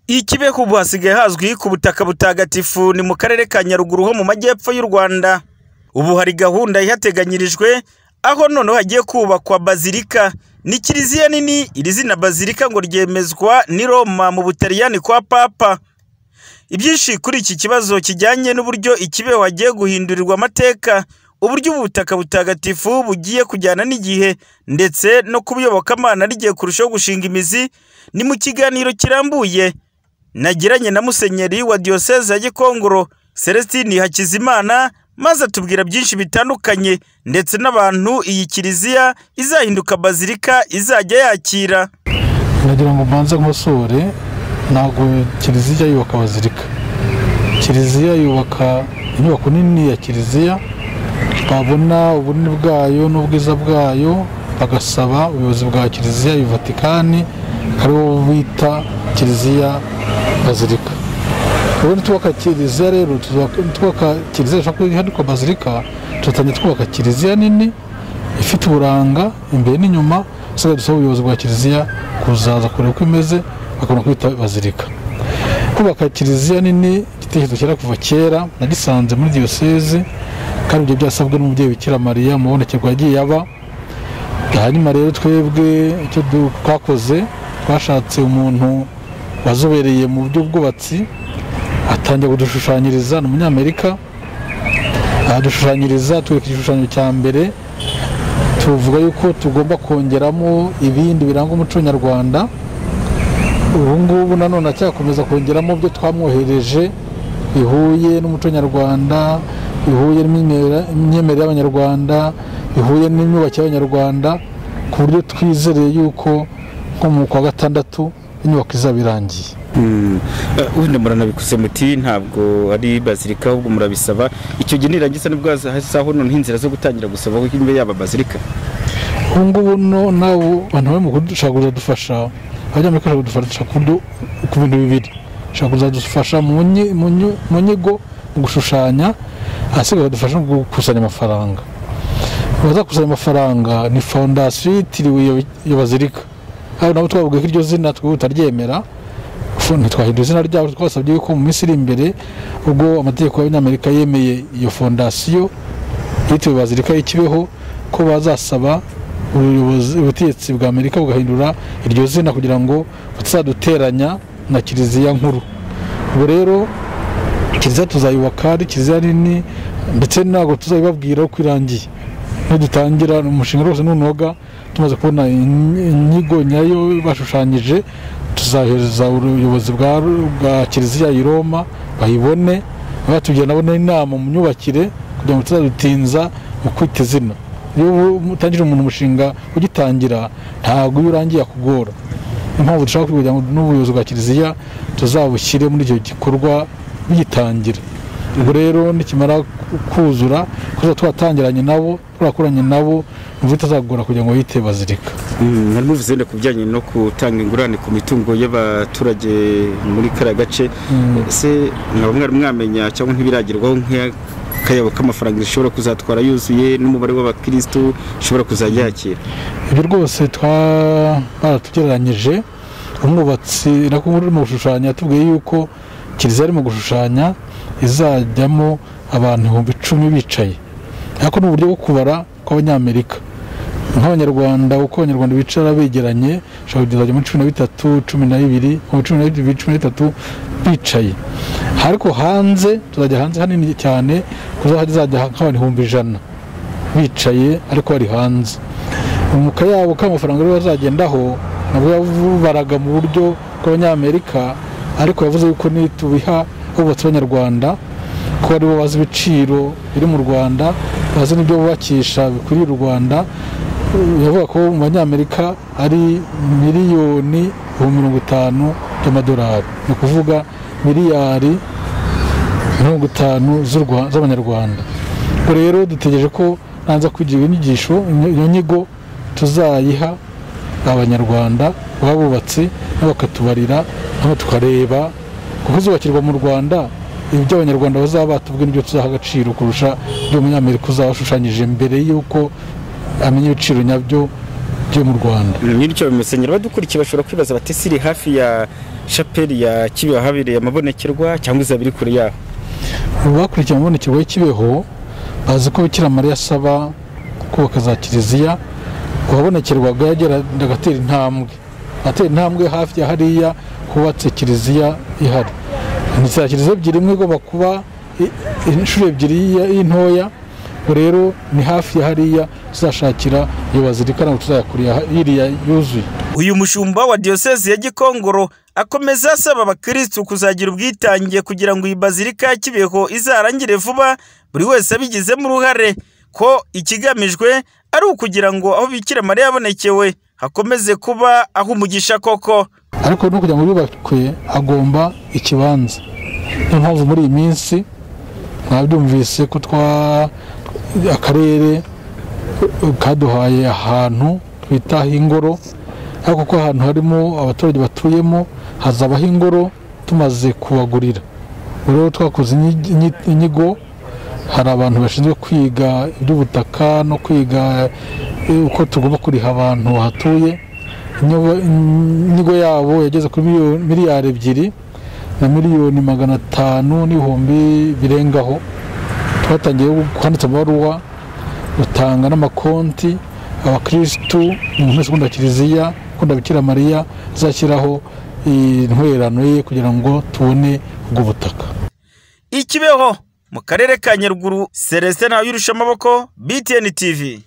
I Kibeho ubu hasigaye hazwi ku butaka butagatifu ni mu karere ka Nyaruguru ho mu majyepfo y'u Rwanda. Ubu hari gahunda ihateganyirijwe aho noneho hagiye kubakwa bazilika. Ni kiliziya nini iri zina bazilika ngo ryemezwa n'i Roma mu Butaliyani kwa Papa. Ibyinshi kuri iki kibazo kijyanye n'uburyo i Kibeho hagiye guhindurirwa amateka, uburyo ubu butaka butagatifu bugiye kujyana n'igihe ndetse no kuba iyobokamana rigiye kurushaho gushinga imizi, ni mu kiganiro kirambuye nagiranye na Musenyeri wa Diyoseze ya Gikongoro Celestin Hakizimana, maze atubwira byinshi bitandukanye ndetse n'abantu iyi kiliziya izahinduka bazilika izajya yakira. nagira ngo mbanze nkosore ntabwo kiliziya yubaka bazilika kiliziya yubaka inyubako nini ya kiliziya babona ubunini bwayo n'ubwiza bwayo bagasaba ubuyobozi bwa kiliziya i vatikani aribo bita kiliziya bazilika ubundi twubaka kiliziya rero twubaka kiliziya ishobora kuba ihandikwa bazilika tuzatangira twubaka kiliziya nini ifite uburanga imbere n'inyuma usigaye dusaba ubuyobozi bwa kiliziya kuzaza kureba uko imeze bakabona kwita bazilika kubaka kiliziya nini igitekerezo kera kuva kera nagisanze muri diyoseze kandi ibyo byasabwe n'umubyeyi bikira mariya mubonekerwa yagiye aba hanyuma rero twebwe icyo twakoze twashatse umuntu wazobereye mu by'ubwubatsi atangira kudushushanyiriza ni umunyamerika adushushanyiriza twereka igishushanyo cya mbere tuvuga yuko tugomba kongeramo ibindi biranga umuco nyarwanda ubu ngubu nanone acyakomeza kongeramo ibyo twamwohereje bihuye n'umuco nyarwanda bihuye n'imyemerere y'abanyarwanda bihuye n'imyubakire y'abanyarwanda ku buryo twizereye yuko nko mu kwa gatandatu inyubako izaba irangiye wenda muranabikoze muti ntabwo ari bazilika ahubwo murabisaba icyo gihe nirangiza nibwo hazaho none inzira zo gutangira gusaba ko imbe yaba bazilika ubu ngubu nawe abantu bari mu kudushaka kuzadufasha bajya muri kudufasha ku bintu bibiri ushobora kuzadufasha mu nyigo mu gushushanya ahasigaye badufasha mu gukusanya amafaranga abazakusanya amafaranga ni fondasiyo yitiriwe iyo bazirika hano nabo twababwiye ko iryo zina twebwe tutaryemera ntitwahindura izina ryabo twasabye yuko mu minsi iri imbere ubwo amategeko y'abanyamerika yemeye iyo fondasiyo yitiriwe bazirika y'ikibeho ko bazasaba ubuyobozi ubutegetsi bwa amerika bugahindura iryo zina kugira ngo butazaduteranya na kiliziya nkuru ubu rero kiliziya tuzayubaka ari kiliziya nini ndetse ntabwo tuzabibabwira uko irangiye nidutangira umushinga rwose n'unoga tumaze kubona inyigo nyayo bashushanyije tuzahereza ubuyobozi bwa kiliziya i roma bayibone batubwira nabona inama mu myubakire kugira ngo tuzadutinza mu kwita izina iyo utangije umuntu umushinga ugitangira ntabwo iyo urangiye akugora niyo mpamvu dushaka kugira ngo n'ubuyobozi bwa kiliziya tuzabushyire muri icyo gikorwa bigitangira ubwo rero nikimara kuzura kuko twatangiranye nabo twakoranye nabo imvura itazagora kugira ngo yite bazirika mwari muvuze wenda ku bijyanye no gutanga ingurane ku mitungo y'abaturage muri kariya gace ese mwaba mwari mwamenya cyangwa ntibiragirwaho nk'akayabo k'amafaranga ishobora kuzatwara yuzuye n'umubare w'abakirisitu ishobora kuzajya yakira ibyo rwose baratugereranyije umwubatsi nako uri mu gushushanya yatubwiye yuko kiliziya arimo gushushanya izajyamo abantu ibihumbi icumi bicaye ariko ni uburyo bwo kubara kw'abanyamerika nk'abanyarwanda uko abanyarwanda bicara begeranye ushobora kugeza muri cumi na bitatu cumi na bibiri cumi na bibiri cumi na bitatu bicaye ariko hanze tuzajya hanze hanini cyane hazajya nk'abantu ibihumbi ijana bicaye ariko bari hanze umuka yabo k'amafaranga rero bazagendaho nabwo baraga mu buryo bw'abanyamerika ariko yavuze yuko nitubiha bubatse abanyarwanda ko aribo bazi ibiciro biri mu rwanda bazi n'ibyo bubakisha bikwiriye u rwanda yavuga ko mu banyamerika ari miliyoni mirongo itanu y'amadolari ni ukuvuga miliyari mirongo itanu z'abanyarwanda ubwo rero dutegereje ko nanza kwigira inyigisho iyo nyigo tuzayiha abanyarwanda baba bubatse nabo bakatubarira nabo tukareba kuko zubakirwa mu rwanda ibyo abanyarwanda bazaba batubwe n'ibyo tuzaha agaciro kurusha ibyo umunyamerika uzaba washushanyije mbere y'uko amenya ibiciro nyabyo byo mu rwanda bityo musenyeri badukurikiye bashobora kwibaza bati ese iri hafi ya shapeli ya kibeho habereye amabonekerwa cyangwa izaba iri kure yaho abakurikiye amabonekerwa y'ikibeho bazi ko bikira mariya asaba kubaka za kiliziya uwabonekerwaga yageraga agatera intambwe atera intambwe hafi ya hariya hubatse kiliziya ihari ni za kiliziya ebyiri imwe igomba kuba i- inshuro ebyiri y'iya- y'intoya ubwo rero ni hafi ya hariya tuzashakira iyo bazirikana ngo tuzayakuriya iriya yuzuye uyu mushumba wa diyosezi ya gikongoro akomeza asaba abakirisitu kuzagira ubwitange kugira ngo iyi bazilika ya kibeho izarangire vuba buri wese abigizemo uruhare ko ikigamijwe ari ukugira ngo aho bikira mariya yabonekewe hakomeze kuba aho umugisha koko ariko no kugira ngo yubakwe agomba ikibanza niyo mpamvu muri iyi minsi mwabyumvise ko twa akarere kaduhaye ahantu twita ingoro ariko ko ahantu harimo abaturage batuyemo hazabaho ingoro tumaze kubagurira Ubu rero twakoze inyi- inyi- inyigo hari abantu bashinzwe kwiga iby'ubutaka no kwiga eh, uko tugomba kuriha abantu bahatuye Inyobo- inyigo yabo yageze kuri miliyoni- miliyari ebyiri na miliyoni magana atanu n'ibihumbi birengaho twatangiye kwanditsa amabaruwa utanga n'amakonti abakirisitu umuntu wese ukunda kiliziya ukunda bikira mariya azashyiraho intwerano ye kugira ngo tubone ubwo butaka ikibeho mu karere ka nyaruguru celestin ntawuyirushya amaboko btn tv